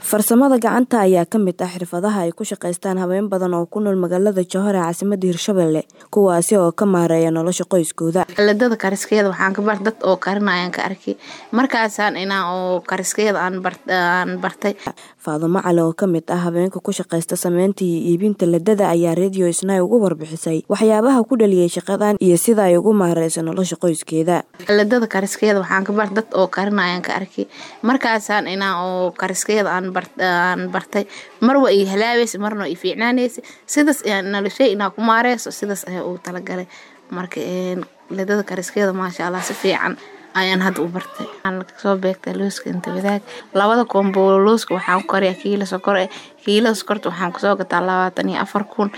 Farsamada gacanta ayaa ka mid ah xirfadaha ay ku shaqeystaan haween badan oo ku nool magaalada Jowhar ee caasimadda Hirshabelle kuwaasi oo ka maareeya nolosha qoyskooda. Xeeladada kariskeeda waxaan ka bar dad oo karinayaan ka arkay markaasaan inaa oo kariskeeda aan aan bartay Faadumo Cali oo ka mid ah haweenka ku shaqeysta sameynta iyo iibinta ledada ayaa Radio Isnaa uga warbixisay waxyaabaha ku dhaliyay shaqadan iyo sida ay ugu maareyso nolosha qoyskeeda. Xeeladada kariskeeda waxaan ka bar dad oo karinayaan ka arkay markaasaan inaa oo kariskeeda aan aan bartay mar waa ii halaabaysa marna waa ii fiicnaanaysa sidaas ayaan noloshay inaa ku maareyso sidaas ayaa ugu talagalay marka ledada kariskeeda maasha Allah si fiican ayaan hadda u bartay waxaan soo beegtay looska inta wadaag labada koombo looska waxaan ku kariyaa kiilo sokor eh kiilada sokorta waxaan kusoo gataa labaatan iyo afar kun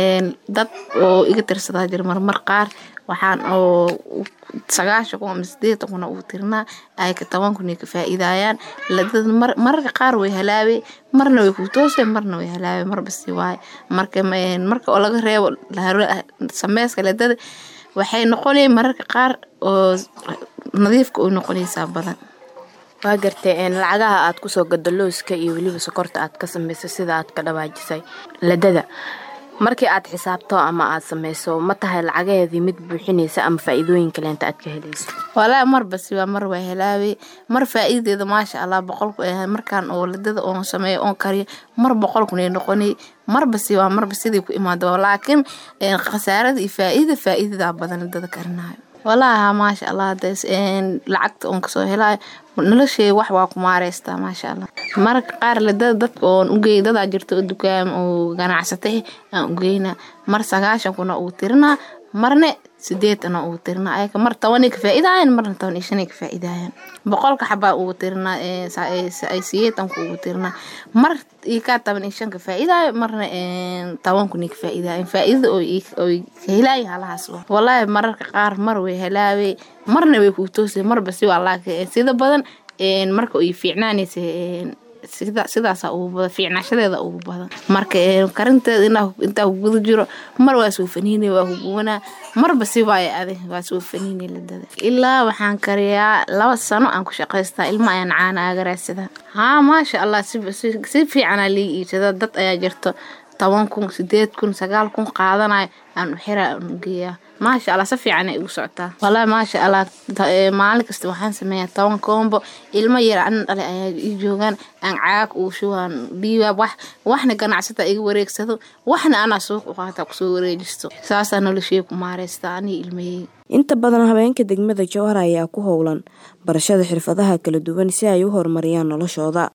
dad oo iga tirsadaa jira marmar qaar waxaan oo sagaashan kun ama sideetan kun ugu tirnaa ay ka toban kun ka faa'iidayaan ledada mararka qaar way halaabay marna way ku toosay marna way halaabay marba si waaye marka marka oo laga reebo sameyska ledada waxay noqonayaan mararka qaar oo nadiifka oo noqonaysaa badan waa gartay lacagaha aad kusoo gado looska iyo weliba sokorta aad ka samayso sida aad ka dhawaajisay ledada markii aad xisaabto ama aad samayso ma tahay lacagaheedii mid buuxinaysa ama faa'iidooyin kaleenta aad ka helayso walaa marba siba mar waa helaabay mar faa'iidadeeda maasha allah boqolku ahay markaan oo ledada oon sameeyo oon kariyo mar boqol kun ay noqonay marba siba marba sidii ku imaado laakiin khasaarada iyo faa'iida faa'iidada badan ledada karinayo walaaha maasha allah lacagta oon kasoo helayo noloshey wax waa ku maareystaa maasha allah mararka qaar ledada dadka oon ugeey dadaa jirta oo dukaam oo ganacsatay aan ugeynaa mar sagaashan kuna ugu tirinaa marne sideetana ugu tirinaa ayaka mar tobanay ka faa'iidayaan marna toban iyo shanay ka faa'iidayaan boqolka xabaa ugu tirinaa ay siyeetanku ugu tirinaa mar ii kaa toban iyo shan ka faa'iidaayo marna toban kun ka faa'iidaayo faa'iidada oo ka helaayo halahaas walaahi mararka qaar mar way helaabay marna way kuu toosay marba si waa laakiin sida badan marka ay fiicnaanaysa sidaasa ugu badan fiicnaashadeeda ugu badan marka karinteeda intaa ku guda jiro mar waa soo faniinay waa kugubanaa marba si waaye adig waa soo faniinay ledada ilaa waxaan kariyaa laba sano aan ku shaqaystaa ilma ayaan caana aaga raadsadaa haa maasha allah si fiicanaa lii iibsadaa dad ayaa jirto toban kun sideed kun sagaal kun qaadanayo aan u xiraa aan u geeyaa maasha allah si fiican ay ugu socotaa wallaahi maasha allah maalin kasta waxaan sameeyaa toban koombo ilmo yar anin dhale ayaa ii joogaan aan caag ugu shubaan dhiibaa wax waxna ganacsata iga wareegsado waxna anaa suuq u qaata kusoo wareejisto saasaa noloshey ku maareystaa anii ilmayey inta badan haweenka degmada jowhar ayaa ku howlan barashada xirfadaha kala duwan si ay u horumariyaan noloshooda